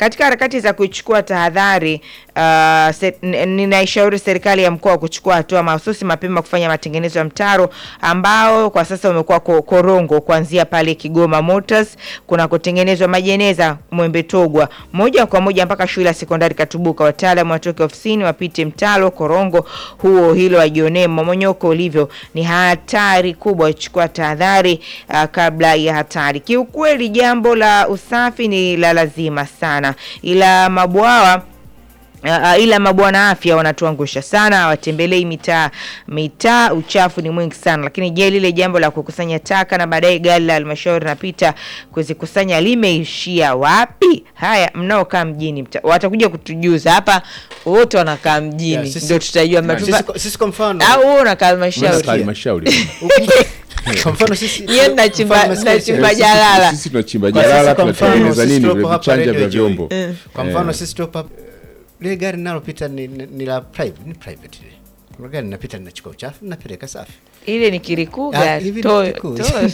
katika harakati za kuchukua tahadhari uh, se, n- ninaishauri serikali ya mkoa kuchukua hatua mahususi mapema kufanya matengenezo ya mtaro ambao kwa sasa umekuwa ko- korongo kuanzia pale Kigoma Motors kuna kutengenezwa majeneza Mwembe Togwa moja kwa moja mpaka shule ya sekondari Katubuka. Wataalamu watoke ofisini wapite mtalo korongo huo, hilo wajionee mmomonyoko ulivyo. Ni hatari kubwa, chukua tahadhari uh, kabla ya hatari. Kiukweli jambo la usafi ni la lazima sana, ila mabwawa Uh, ila mabwana afya wanatuangusha sana, hawatembelei mitaa mitaa, uchafu ni mwingi sana. Lakini je, lile jambo la kukusanya taka na baadaye gari la halmashauri napita kuzikusanya limeishia wapi? Haya, mnaokaa mjini mta, watakuja kutujuza hapa. Wote wanakaa mjini, Yeah, sisi- ndio tutajua Sisi matupa kwa- sisi kwa mfano au wewe unakaa Mimi halmashauri. nakaa halmashauri. kwa mfano sisi Yeye mnachimba- mfano sisi- mnachimba sisi- jalala. Sisi tunachimba Kwa sisi jalala, kwa mfano, tunatengeneza sisi nini tulipo hapa vichanja Radio vya Joy. vyombo. Kwa mfano Eh. sisi tupo hapa lile gari linalopita ni, ni, ni la private, ni private ile. Kuna gari linapita linachukua uchafu linapeleka safi. Ile ni kirikuga Ah, hivi to- ni kikuu. to-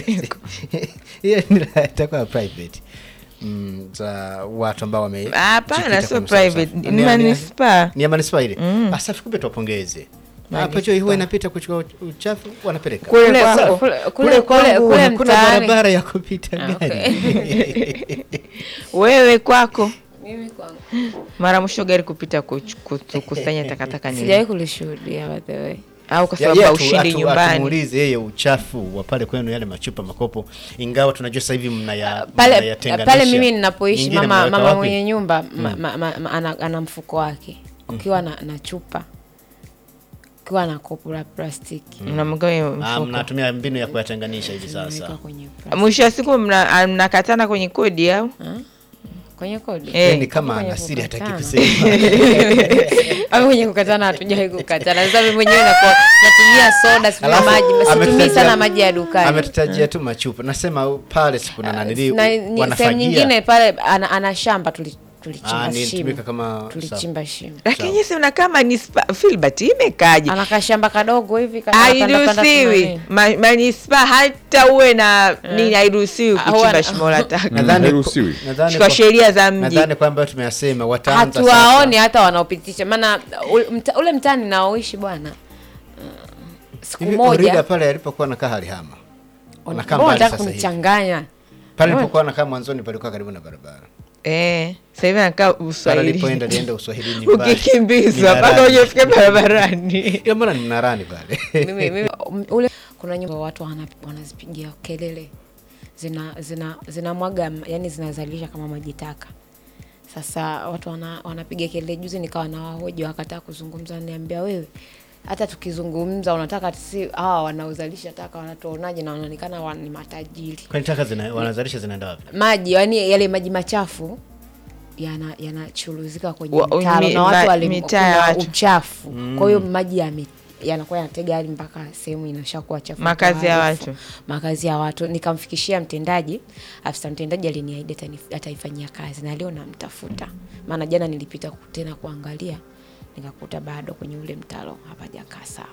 Hiyo ni la- itakuwa private. Mm, za watu ambao wame Hapana, jikita sio kwenye usafi. private, Ni- ni ni- manispaa. Ni ya manispaa ile. Ah, safi kumbe tuwapongeze. Hapo hiyo huwa inapita kuchukua uchafu wanapeleka. Kule Kule- kwako- kule- kule kule- kwangu kule Hakuna mtaani. barabara ya kupita Ah, gari. wewe kwako Mimi kwangu mara mwisho gari kupita kuch- kutu- kukusanya takataka ni sijawahi lini? kulishuhudia by the way. au kwa Ya- sababu ya, haushindi atu- atu- nyumbani atumuulize yeye uchafu wa pale kwenu yale machupa makopo, ingawa tunajua sasa hivi mnaya pale mnayatenganisha. pale mimi ninapoishi Nyingine mama, mnaweka mama wapi? mwenye nyumba ma, ma, ma, ma, ana, ana mfuko wake ukiwa na, na chupa ukiwa na kopo la plastiki mnamgawa Ah, mfuko mnatumia mbinu ya kuyatenganisha hivi unaweka sasa. kwenye plastiki. mwisho wa siku mna- ah, mnakatana kwenye kodi au kwenye kodi Eh. Yaani kama Kwenye ana siri hataki kukatana. kusema. au kwenye kukatana hatujawahi kukatana sasa mimi mwenyewe nakuwa natumia soda sijui Alafu, maji situmii ametutajia- sana maji ya dukani Ametutajia tu machupa. Nasema u- pale siku na nanili na ni- sehemu wanafagia. nyingine pale ana, ana shamba tuli- Ah, tulichimba ni shimo tumika kama tulichimba shimo lakini si mnakaa manispa Filbert imekaje anakaa shamba kadogo hivi kana- panda- panda hairuhusiwi tunani. Ma- manispa hata uwe na nini hairuhusiwi Ah, kuchimba wana- shimo la taka Nadhani hairuhusiwi. nadhani kwa sheria za mji nadhani kwamba tumeyasema wataanza hatuwaoni hata wanaopitisha maana ule mta- ule mtaani naoishi bwana uh, siku Hivi moja Orida pale alipokuwa nakaa halihama. Anakaa mbona mbali unataka sasa hivi. kunichanganya Pale alipokuwa nakaa mwanzoni palikuwa karibu na barabara. eh sasa hivi anakaa Pale uswahili alipoenda alienda Uswahilini mbali. ukikimbizwa mpaka Minarani. ujafika barabarani Ila mbona ni mnarani pale? mimi, mimi, ule kuna nyumba watu wana, wanazipigia kelele zina zina zinamwaga yani zinazalisha kama maji taka sasa watu wana, wanapiga kelele juzi nikawa na wahoji wakataa kuzungumza niambia wewe hata tukizungumza unataka si hawa wanaozalisha taka wanatuonaje na wanaonekana wa- ni matajiri Kwani taka zina wanazalisha zinaenda wapi? maji yani yale maji machafu yana yanachuruzika kwenye Wa- mtaro mi- na watu ma- wali- mitaa ya kuna watu. uchafu kwa hiyo maji yame yanakuwa yanatega hadi mpaka sehemu inashakuwa chafu Makazi ya harufu. watu. makazi ya watu nikamfikishia mtendaji afisa mtendaji aliniahidi atani- ataifanyia kazi na leo namtafuta maana jana nilipita ku- tena kuangalia nikakuta bado kwenye ule mtaro hapajakaa sawa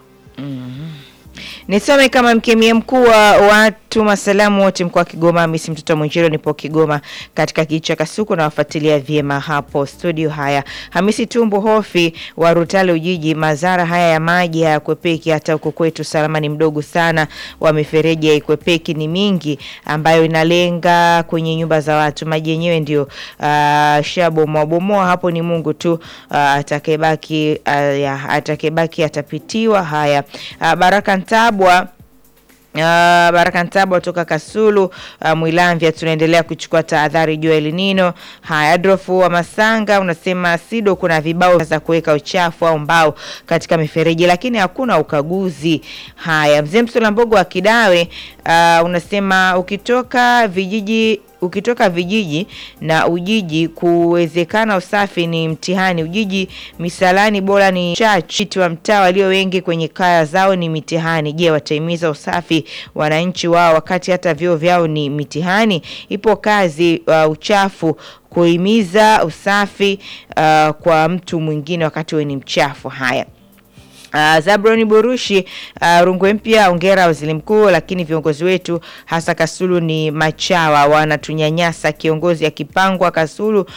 Nisome kama mkemia mkuu wa watu masalamu wote mkoa wa Kigoma, Hamisi mtoto wa Mwenjero, nipo Kigoma katika kijiji cha Kasuku na wafuatilia vyema hapo studio. Haya, Hamisi Tumbo Hofi wa Rutale Ujiji, madhara haya ya maji hayakwepeki, hata huko kwetu salama ni mdogo sana wa mifereji haikwepeki, ni mingi ambayo inalenga kwenye nyumba za watu. Maji yenyewe ndio uh, shabomoa bomoa, hapo ni Mungu tu uh, atakayebaki uh, ya- atakayebaki atapitiwa. Haya, uh, Baraka Ntabwa Uh, Baraka Ntabwa toka Kasulu uh, Mwilamvya, tunaendelea kuchukua tahadhari juu ya El Nino. Haya, Adolfu wa Masanga unasema SIDO kuna vibao za kuweka uchafu au mbao katika mifereji, lakini hakuna ukaguzi. Haya, mzee Msula Mbogo wa Kidawe uh, unasema ukitoka vijiji ukitoka vijiji na Ujiji kuwezekana usafi ni mtihani. Ujiji misalani bora ni chachi wa mtaa walio wengi kwenye kaya zao ni mitihani. Je, watahimiza usafi wananchi wao wakati hata vyoo vyao ni mitihani? Ipo kazi uh, uchafu kuhimiza usafi uh, kwa mtu mwingine wakati wewe ni mchafu. Haya. Uh, Zabroni Burushi uh, Rungwe Mpya, ongera waziri mkuu, lakini viongozi wetu hasa Kasulu ni machawa, wanatunyanyasa. Kiongozi akipangwa Kasulu